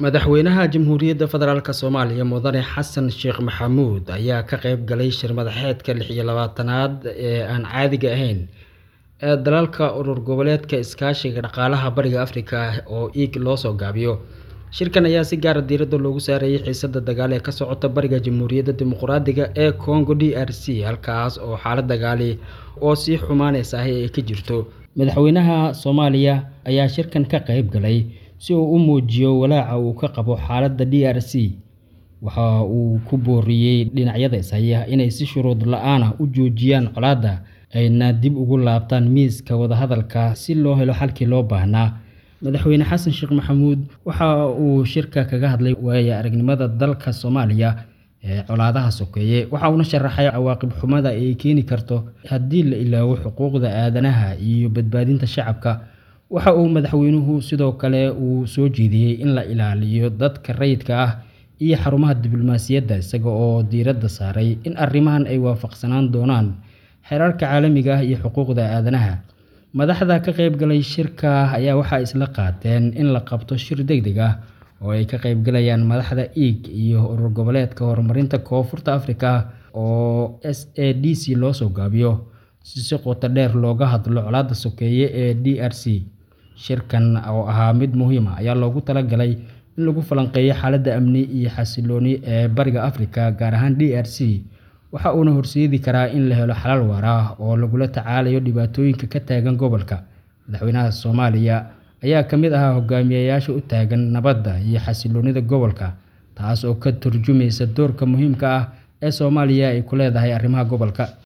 Madaxweynaha Jamhuuriyadda Federaalk Soomaaliya Mudane Xasan Sheekh Maxamuud ayaa ka qayb galay shir madaxeedka lix iyo labaatanaad ee aan caadiga ahayn ee dalalka Urur Goboleedka Iskaashiga Dhaqaalaha Bariga Afrika oo EAG loo soo gaabiyo. Shirkan ayaa si gaar ah diiradda loogu saarayay xiisadda dagaal ee ka socota bariga Jamhuuriyadda Dimuqraadiga ee Congo DRC, halkaas oo xaalad dagaal oo sii xumaanaysa ay ka jirto. Madaxweynaha Soomaaliya ayaa shirkan ka qayb galay si uu u muujiyo walaaca uu ka qabo xaaladda DRC. Waxa uu ku booriyay dhinacyada is haya inay si shuruud la'aan ah u joojiyaan colaadda, ayna dib ugu laabtaan miiska wadahadalka si loo helo xalkii loo baahnaa. Madaxweyne Xasan Sheekh Maxamuud waxa uu shirka kaga hadlay waayo-aragnimada dalka Soomaaliya ee colaadaha sokeeye, waxa uuna sharaxay cawaaqib xumada ay keeni karto haddii la ilaawo xuquuqda aadanaha iyo badbaadinta shacabka. Waxa uu madaxweynuhu sidoo kale uu soo jeediyay in la ilaaliyo dadka rayidka ah iyo xarumaha diblomaasiyadda, isaga oo diiradda saaray in arrimahan ay waafaqsanaan doonaan xeerarka caalamiga ah iyo xuquuqda aadanaha. Madaxda ka qayb galay shirka ayaa waxay isla qaateen in la qabto shir degdeg ah oo ay ka qaybgalayaan madaxda EAG iyo Urur Goboleedka Horumarinta Koonfurta Afrika oo SADC loo soo gaabiyo, si si qoto dheer looga hadlo colaadda sokeeye ee DRC. Shirkan oo ahaa mid muhiim ah ayaa loogu talagalay in lagu falanqeeyo xaaladda amni iyo xasillooni ee Bariga Afrika, gaar ahaan DRC, waxa uuna horseedi karaa in la helo xalal waara oo lagula tacaalayo dhibaatooyinka ka taagan gobolka. Madaxweynaha Soomaaliya ayaa ka mid ahaa hogaamiyayaasha u taagan nabadda iyo xasilloonida gobolka, taas oo ka tarjumaysa doorka muhiimka ah ee Soomaaliya ay ku leedahay arrimaha gobolka.